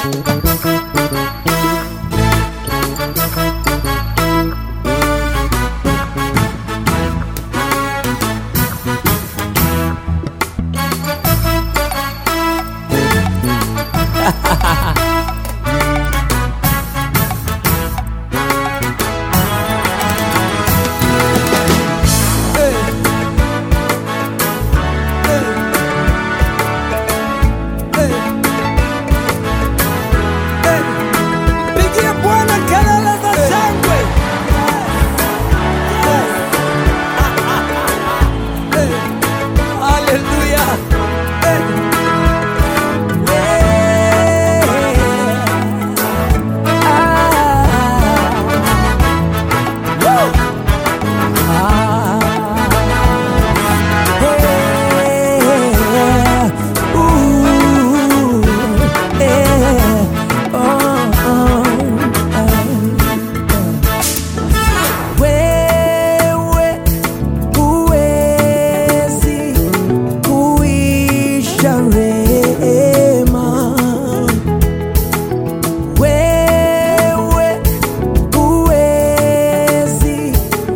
Pigia Bwana kelele za shangwe. Haleluya. Wewe huwezi kuisha rehema, wewe huwezi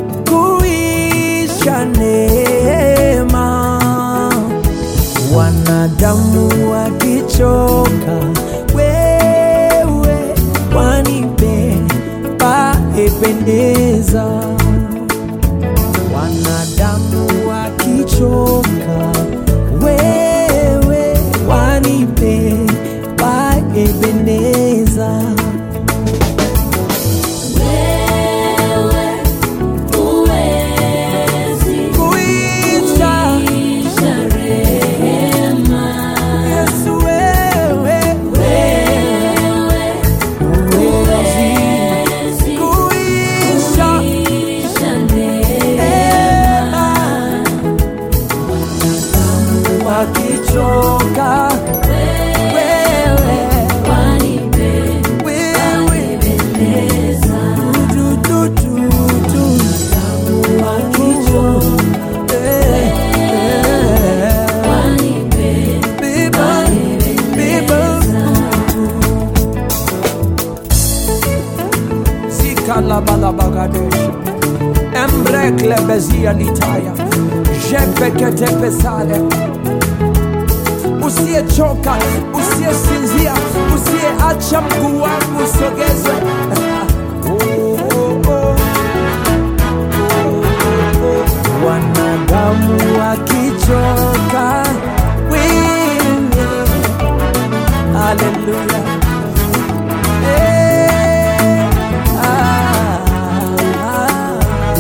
kuisha neema. Wanadamu wakichoka, wewe wanipe paependeza. Wanadamu wakichoka, wewe wanipe paependeza. Kuisha Yesu, wewe huwezi kuisha neema. Wakichoka wewe, wewe du, du, du, du. Wakichoka, eh, eh. Beba, beba. Zikalabalabagadesh. Embrekle bezia litaya jepekete pesale usiyechoka usiyesinzia usiyeacha mguu wangu usogezwe Oh, oh, oh. wanadamu wakichoka wewe haleluya Eh, ah, ah.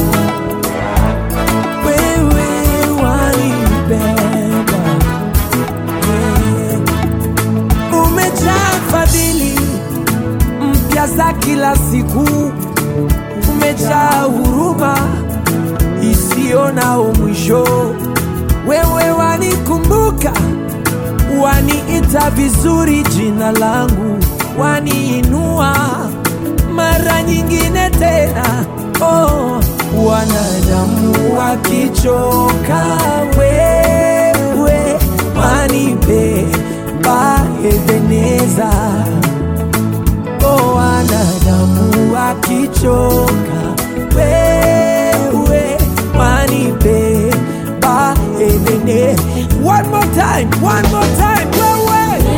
wewe wanibeba Eh, umejaa fadhili mpya za kila siku umejaa huruma isiyo na mwisho. Wewe wanikumbuka, waniita vizuri jina langu, waniinua mara nyingine tena. Oh, wanadamu wakichoka, wewe wanipe Ebeneza. Oh, wanadamu wakichoka, wewe wanipe Ebene. One more time, one more time, wewe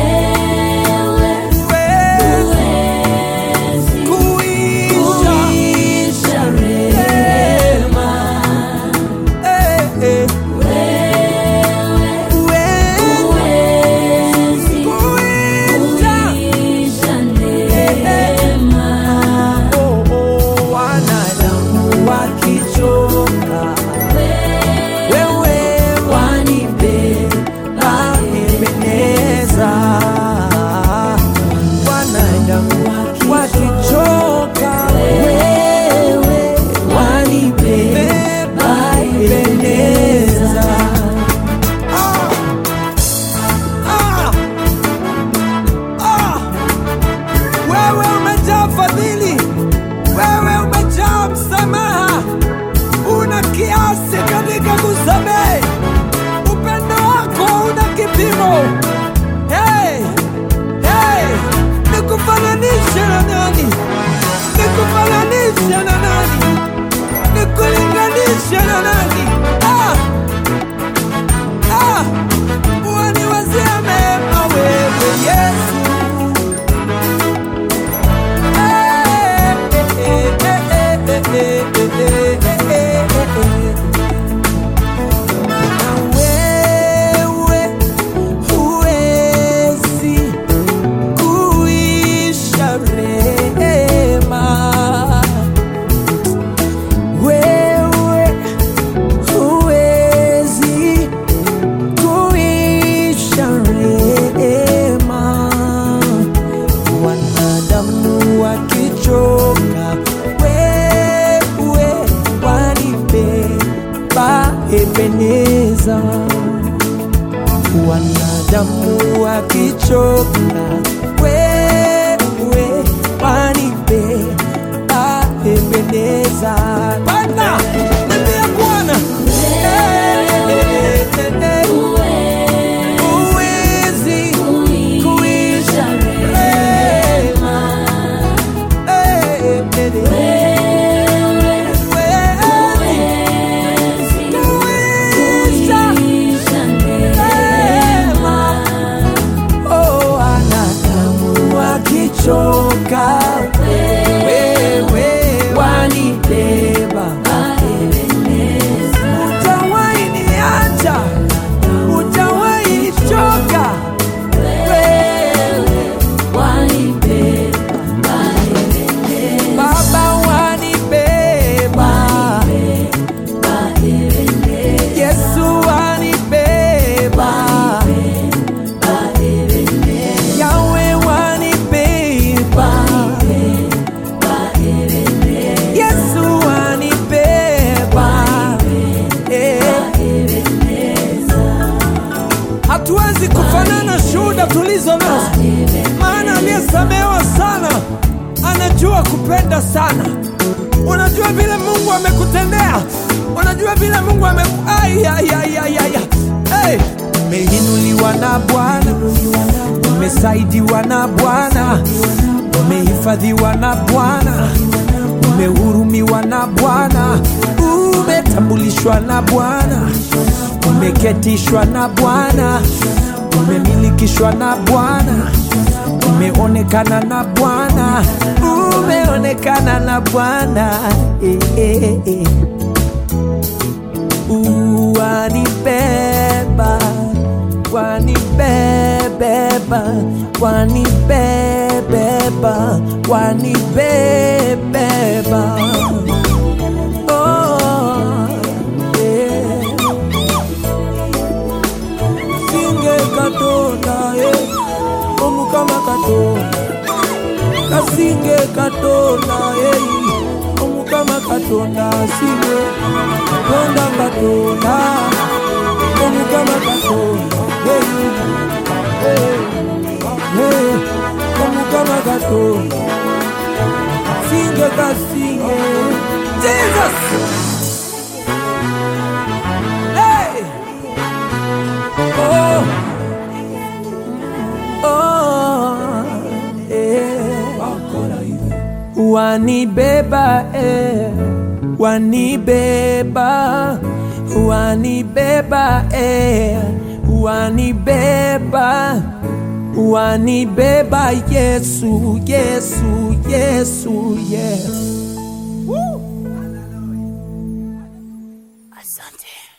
wewe kuisha rehema. Eh, eh. Wewe wakichoka, wewe wanibeba Ebeneza. Bwana, niambia Bwana, eh, eh, eh, huwezi kuisha rehema. Eh, eh, eh, huwezi kuisha rehema. Oh, wanadamu wakichoka, wewe wanibeba. Hujawahi niacha, hujawahi nichoka, wewe Baba wanibeba, Yesu wanibeba, Yawe wanibeba, Yesu wanibeba. Eh. Hatuwezi kufanana shuhuda tulizo nazo, maana aliyesamehewa sana anajua kupenda sana. Unajua vile Mungu amekutendea, unajua vile Mungu ame Ai, ai, ai, ai, ai, ai. Hey! Umeinuliwa na Bwana, umesaidiwa na Bwana, umehifadhiwa na Bwana, umehurumiwa na Bwana, umetambulishwa na Bwana, umeketishwa na Bwana, umemilikishwa na Bwana, umeonekana na Bwana, umeonekana na Bwana eh, eh, eh. Wanibeba, wanibebeba, wanibebeba, wanibebeba. Oh, yeah. Singe katonda, eh, omukama katonda kasinge katonda eh, omukama katonda singe katonda katonda omukama katonda eh, eh, eh, omukama katonda singe kasinge jesus hey! oh. Oh, eh. Wanibeba eh. Wanibeba Wanibeba eh. Wanibeba Wanibeba Yesu Yesu Yesu yeah. Asante.